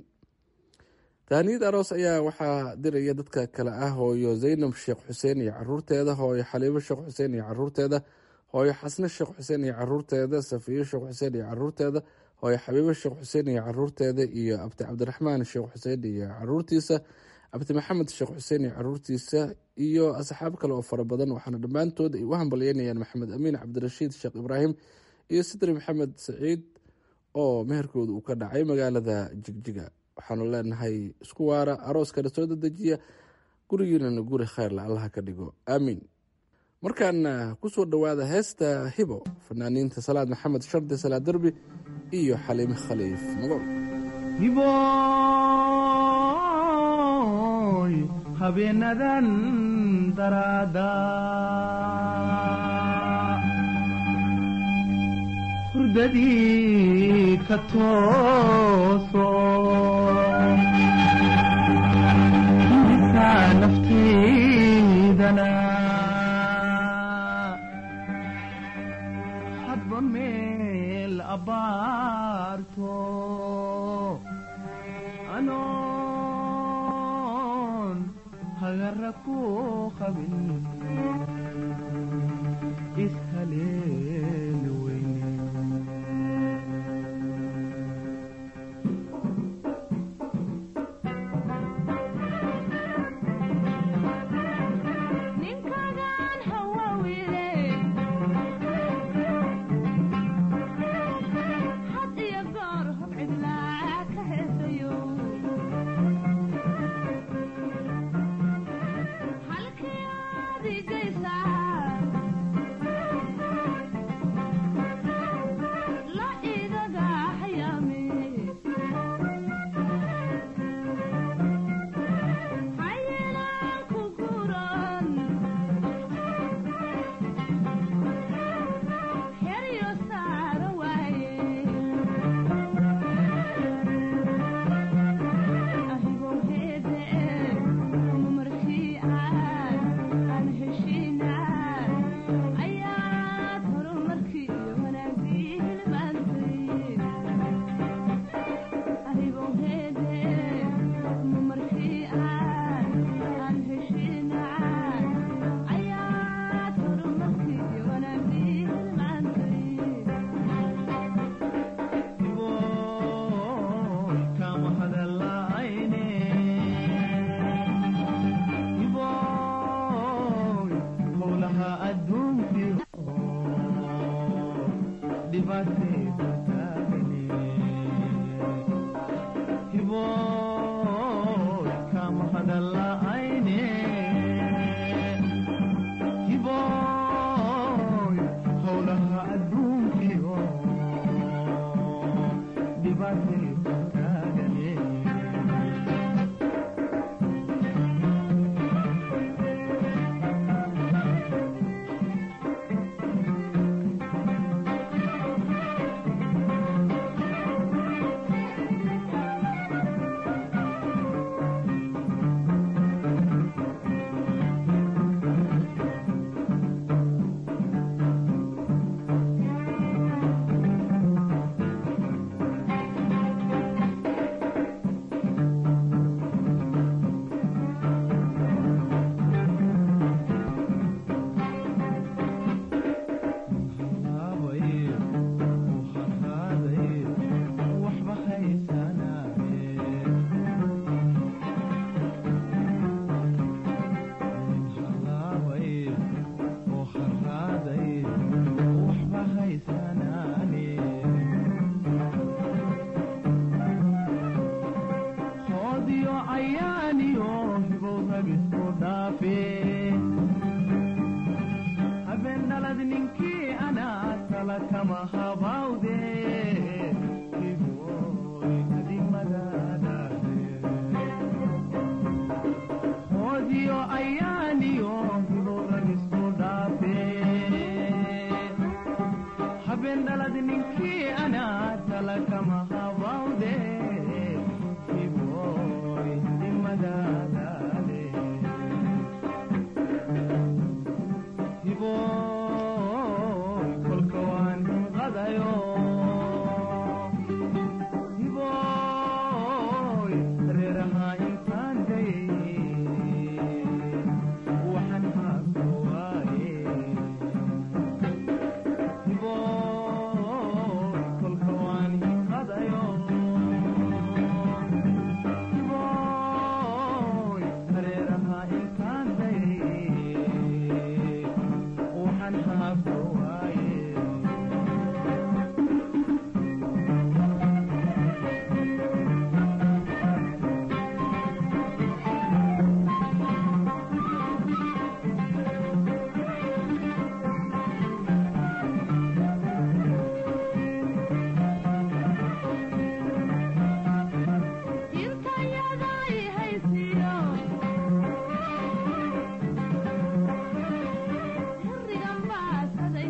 tahaniyad aroos ayaa waxaa diraya dadka kale ah hooyo zaynab sheekh xuseen iyo caruurteeda hooyo xaliibo sheekh xuseen iyo caruurteeda hooyo xasne sheekh xuseen iyo caruurteeda safiyo sheekh xuseen iyo caruurteeda hooyo xabiibo sheekh xuseen iyo caruurteeda iyo abti cabdiraxmaan sheekh xuseen iyo caruurtiisa abti maxamed sheekh xuseen iyo caruurtiisa iyo asxaab kale oo fara badan waxaana dhammaantood ay u hambalyeynayaan maxamed amiin cabdirashiid sheekh ibraahim iyo sidri maxamed saciid oo meherkooda uu ka dhacay magaalada jigjiga waxaanu leenahay isku waara arooskana soo dadejiya gurigiinana guri kheyrla allaha ka dhigo aamiin markaana kusoo dhowaada heesta hibo fanaaniinta salaad maxamed shardi salaad derbi iyo xaliime khaliif magool hiboy habeenadan daraada hurdadii ka tooso misaa naftaydana hadba meel abaarto anoon hagara ku qabin ishaleeli weyne Hirigan baa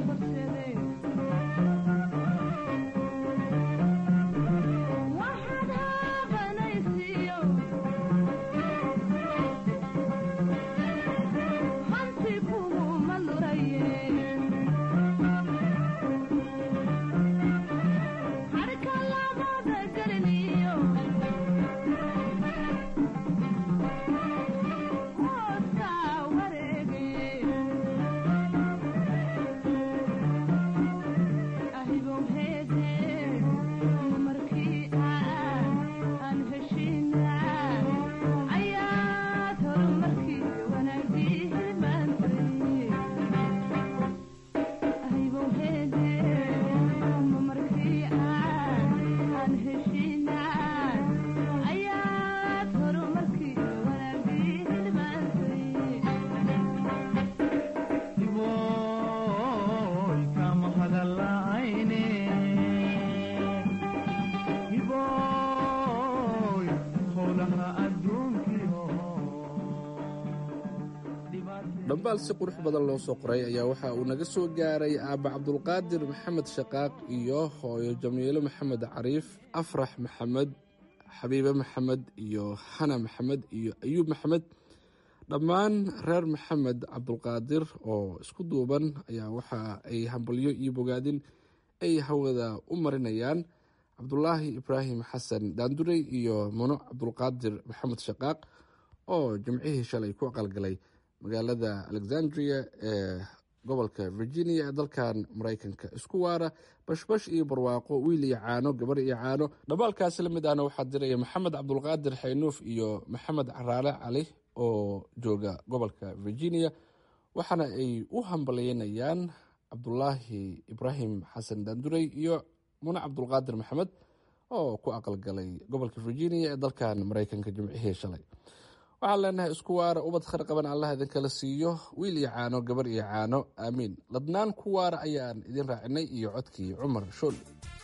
dhambaal si qurux badan loo soo qoray ayaa waxa uu naga soo gaaray aabba cabdulqaadir maxamed shaqaaq iyo hooyo jamiilo maxamed cariif afrax maxamed xabiibe maxamed iyo xana maxamed iyo ayuub maxamed dhammaan reer maxamed cabdulqaadir oo isku duuban ayaa waxa ay hambalyo iyo bogaadin ay hawada u marinayaan cabdulaahi ibraahim xasan daandurey iyo muno cabdulqaadir maxamed shaqaaq oo jimcihii shalay ku aqalgalay magaalada alexandria ee gobolka virginia ee dalkan maraykanka isku waara bashbash iyo barwaaqo wiil iyo caano gabar iyo caano dhabaalkaasi la mid ahna waxaa diraya maxamed cabdulqaadir xaynuuf iyo maxamed caraale cali oo jooga gobolka virginia waxaana ay u hambalyeynayaan cabdulaahi ibraahim xasan daandurey iyo mune cabdulqaadir maxamed oo ku aqalgalay gobolka virginia ee dalkan maraykanka jimcihii shalay waxaan leenahay isku waara ubad khar qaban allah idinkala siiyo wiil iyo caano gabar iyo caano aamiin ladnaan ku waara ayaan idin raacinay iyo codkii cumar shool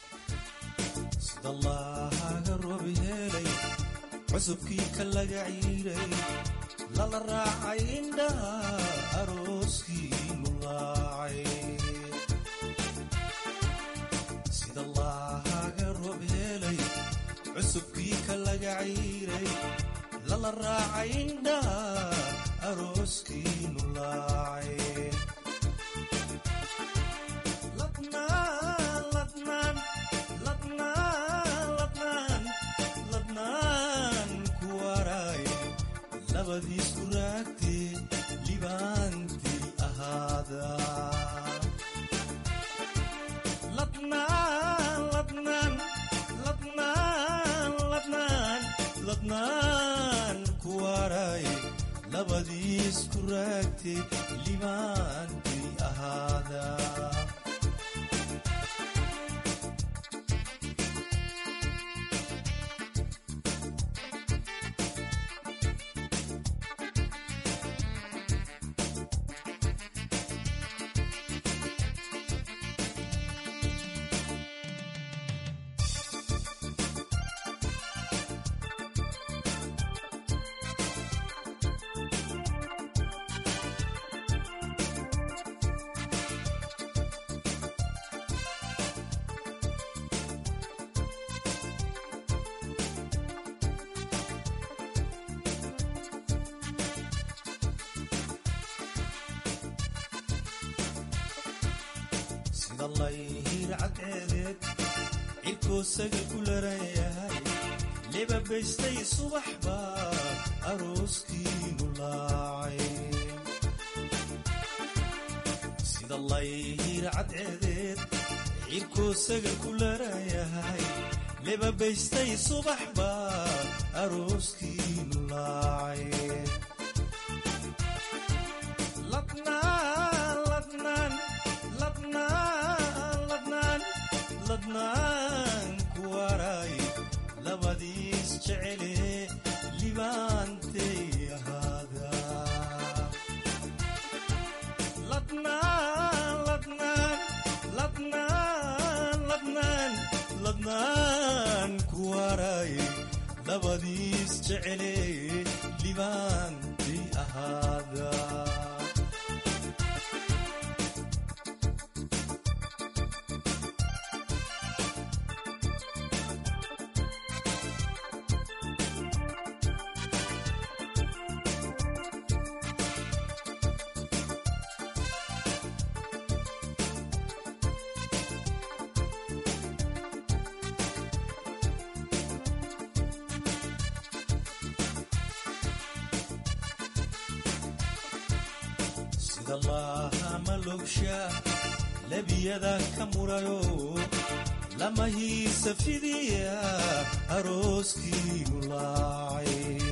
sidallaahaga roob yeelay cusubkii ka laga ciiray lala raacay indhaha arooskii lulaacay sidallaahaga roob yeelay cusubkii ka laga ciiray lala raacay indhaha arooskii lulaacay ladnaan ladnaan ladnaan ladnaan ladnaan ku waaraay labadiisku raagtee libaantii ahaada ladnaan ladnaan ladnaan ladnaan ladnaan ku waaraay labadiisku raagtee libaantii ahaada sidallayhiir cadceedeed cirkoo sagal ku laran yahay lebabaystay subax baa arooskiinu laacay sidallayhiir cadceedeed cirkoo sagal ku laran yahay lebabaystay subax baa arooskiinu laacay ladnaan ladnaan ladnaan ladnaan ladnaan ku waaraay labadiis jecele libaantay ahaada ladnaan ladnaan ladnaan ladnaan ladnaan ku waaraay labadiis jecele libaantay ahaada sidallaaha malogsha labiyada ka murayo lamahiisa fidiya arooskiinu laacay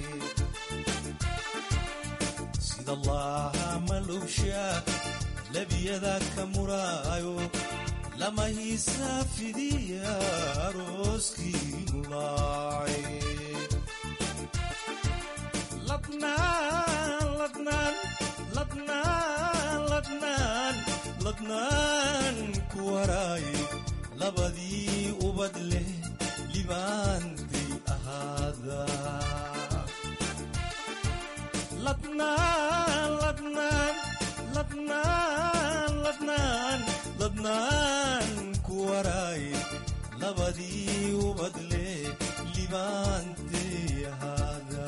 sidallaaha malogsha labiyada ka muraayo lamahiisa fidiya arooskiinu laacay ladnaan ladnaan ladnaan ladnaan ladnaan ku waraay labadii ubad leh libaantay ahaada ladnaan ladnaan ladnaan ku waraaye labadii ubadle libaantay ahaada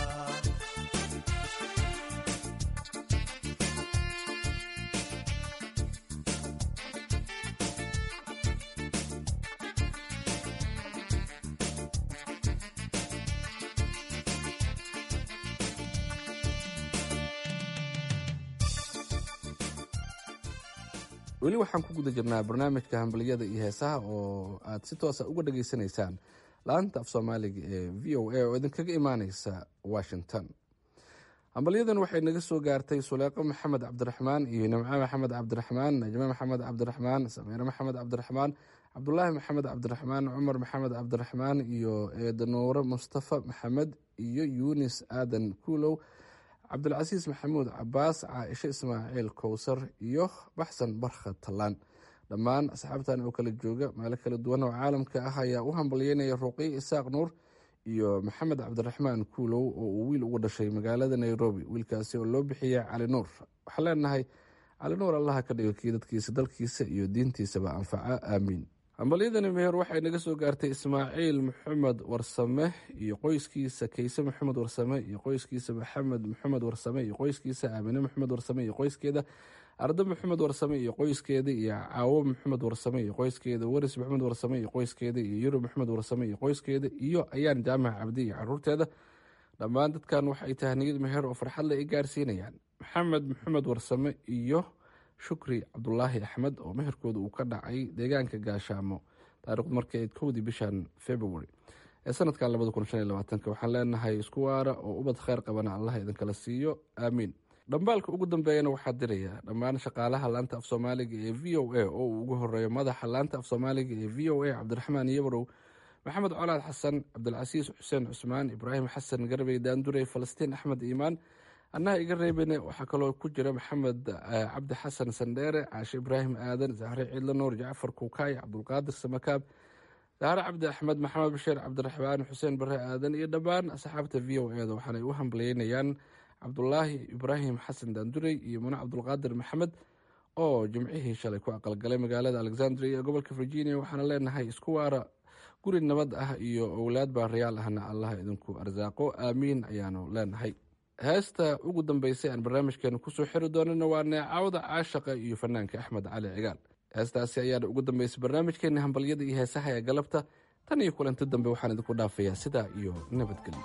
weli waxaan ku guda jirnaa barnaamijka hambaliyada iyo heesaha oo aad si toosa uga dhageysanaysaan laanta af soomaaliga ee v o a oo idinkaga imaaneysa washington hambalyadan waxay naga soo gaartay suleeqo maxamed cabdiraxmaan iyo nimco maxamed cabdiraxmaan najme maxamed cabdiraxmaan samiire maxamed cabdiraxmaan cabdulaahi maxamed cabdiraxmaan cumar maxamed cabdiraxmaan iyo eedanuure mustafa maxamed iyo yuunis aadan kuulow cabdulcasiis maxamuud cabaas caaisho ismaaciil kowsar iyo baxsan barkha tallaan dhammaan asxaabtan oo kala jooga meelo kala duwan oo caalamka ah ayaa u hambalyeynaya ruqiy isaaq nuur iyo maxamed cabdiraxmaan kuulow oo uu wiil ugu dhashay magaalada nairobi wiilkaasi oo loo bixiyay cali nuur waxaan leenahay cali nuur allaha ka dhigo kii dadkiisa dalkiisa iyo diintiisaba anfaca aamiin hambalyadani meher waxay naga soo gaartay ismaaciil maxamed warsame iyo qoyskiisa kayse maxamed warsame iyo qoyskiisa maxamed maxamed warsame iyo qoyskiisa aamine maxamed warsame iyo qoyskeeda ardo maxamed warsame iyo qoyskeeda iyo caawo maxamed warsame iyo qoyskeeda waris maxamed warsame iyo qoyskeeda iyo yurub maxamed warsame iyo qoyskeeda iyo ayaan jaamac cabdi iyo caruurteeda dhammaan dadkan waxay tahniyad meher oo farxadle ay gaarsiinayaan maxamed maxamed warsame iyo shukri cabdulaahi axmed oo meherkooda uu ka dhacay deegaanka gaashaamo taarikhdu markay ayd kowdii bishan february ee sanadkan labada kun shan iyo labaatanka waxaan leenahay isku waara oo ubad kheyr qabana allah idinkala siiyo aamiin dhambaalka ugu dambeeyana waxaa diraya dhammaan shaqaalaha laanta af soomaaliga ee v o a oo uu ugu horeeyo madaxa laanta af soomaaliga ee v o a cabdiraxmaan yabarow maxamed colaad xasan cabdilcasiis xuseen cusmaan ibraahim xasan garbey daandurey falastiin axmed iimaan annaha iga reebene waxaa kaloo ku jira maxamed cabdi xasan sandheere caashe ibraahim aadan zahre ciidla nuur jacfar kuukaay cabdulqaadir samakaab zahre cabdi axmed maxamed bashiir cabdiraxmaan xuseen bare aadan iyo dhammaan asxaabta v o eda waxaanay u hambalyeynayaan cabdulaahi ibraahim xasan daandurey iyo mune cabdulqaadir maxamed oo jimcihii shalay ku aqalgalay magaalada alexandria ee gobolka virginia waxaana leenahay isku waara guri nabad ah iyo owlaad baarayaal ahna allah idinku arsaaqo aamiin ayaanu leenahay heesta ugu dambeysay aan barnaamijkeena kusoo xiri doonana waa neecawda caashaqa iyo fanaanka axmed cali cigaal heestaasi ayaana ugu dambeysay barnaamijkeena hambalyada iyo heesaha ee galabta tan iyo kulanti dambe waxaan idinku dhaafayaa sidaa iyo nabadgelyo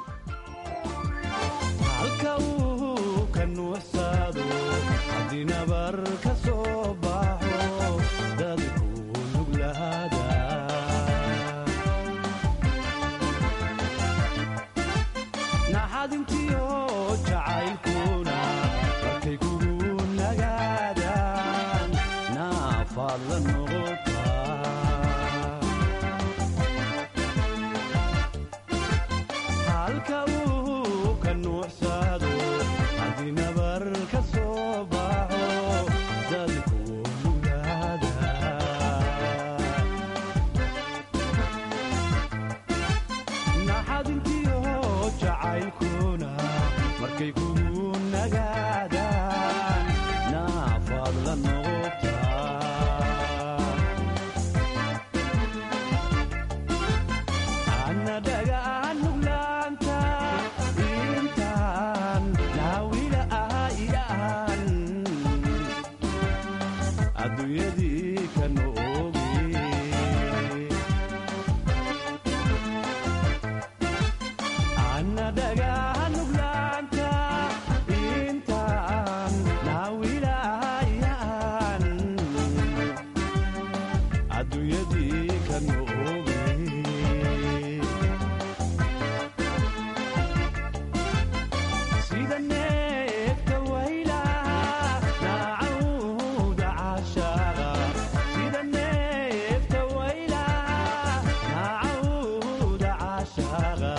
halka uu ka nuuxsaado haddii nabar ka soo baxo dadku nuglahaada naxadintiyo jacaylkuna markay kugu nagaadaan naafaad la noqotaa halka uu ka nuuxsaado haddii nabar ka soo baxo dadku nuglaada naxadintiyo jacaylkuna markay kugu nagaadaan naafaad la noqotaa ana dhagaan nuglaanta intaan naawila ahayaan adduunyadii ka noogi ana dhagaan nuglaanta intaan naawila ahayaan adduunyadii ka noogi sida neefta waylaha naacawda caashaaqa sida neefta waylaha naacawda caashaaqa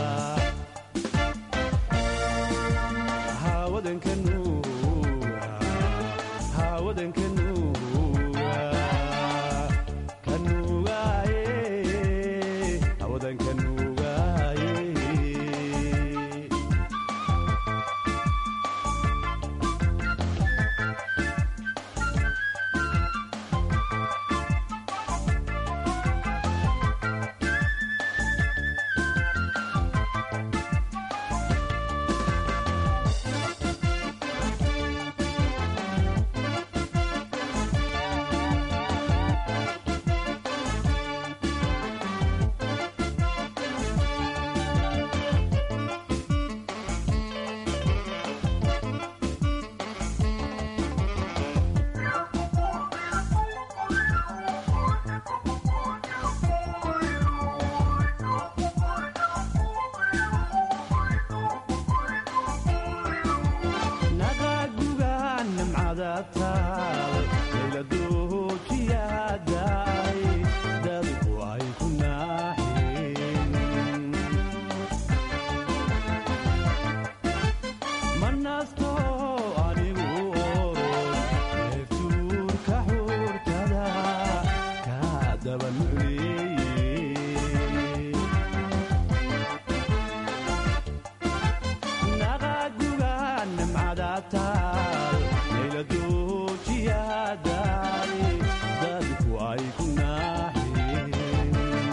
haawadanka nuuga haawadanka nuuga ka nuugaaye haawadanka nuugaaye taal layladoojiyaadaay dadku ay ku naaxeen manasto anigu orod neeftuurka xuurtada kaa daba nucleeyey naqaguga nimcada taal layladoojiyaadaay dadku ay ku naaxeen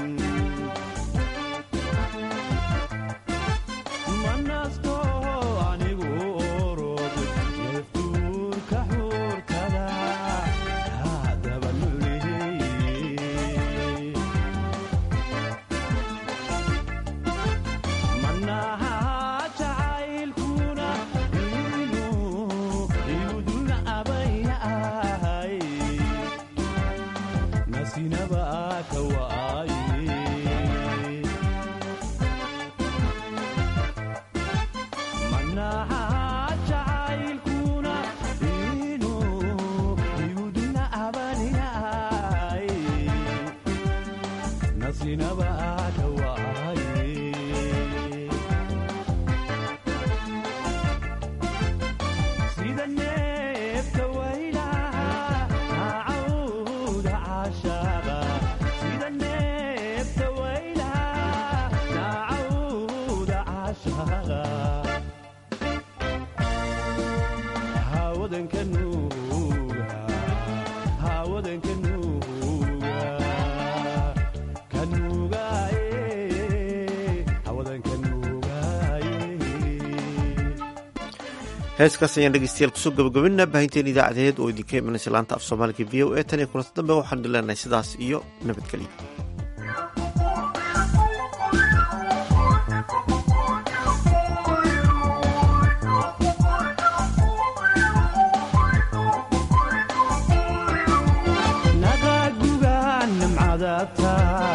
manasto anigu orod neeftuurka xuurtada kaa daba nucleeyey manaha jacaylkuna inuu iguduna abayahay nasinaba ka waaye manaha jacaylkuna inuu iguduna abayahay nasinaba ka waaye sida neefta waylaha naacawda caashaaqa sida neefta waylaha naacawda caashaaqa hawadanka nuuga hawadanka nuuga kanuugaaye hawadanka nuugaaye heeskaas ayaan dhegeystayaal kusoo gabagabinaa baahinteen idaacadeed oo idinka imanaysa laanta af soomaaliga v o e tan iyo kulanta dambe waxaan leenahay sidaas iyo nabadgelyo naqaguga nimcada taal